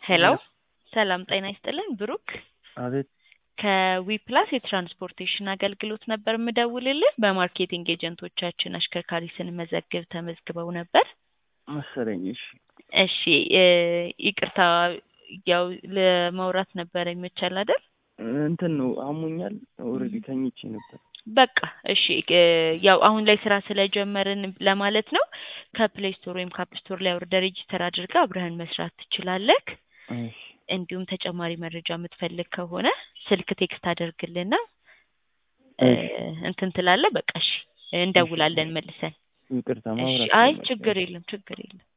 ሄሎ ሰላም ጤና ይስጥልን ብሩክ አቤት ከዊፕላስ የትራንስፖርቴሽን አገልግሎት ነበር የምደውልልህ በማርኬቲንግ ኤጀንቶቻችን አሽከርካሪ ስንመዘግብ ተመዝግበው ነበር መሰለኝ። እሺ እሺ እ ይቅርታ ያው ለማውራት ነበረ ይመቻል አይደል እንትን ነው አሞኛል። ኦልሬዲ ተኝቼ ነበር። በቃ እሺ እ ያው አሁን ላይ ስራ ስለጀመርን ለማለት ነው ከፕሌይ ስቶር ወይም ከአፕ ስቶር ላይ አውርደህ ሬጂስተር አድርገህ አብረህን መስራት ትችላለህ እሺ እንዲሁም ተጨማሪ መረጃ የምትፈልግ ከሆነ ስልክ ቴክስት አድርግልና እ እንትን ትላለህ በቃ እሺ እንደውላለን መልሰን ይቅርታ እሺ ማውራት አይ ጀመርኩ። ችግር የለም ችግር የለም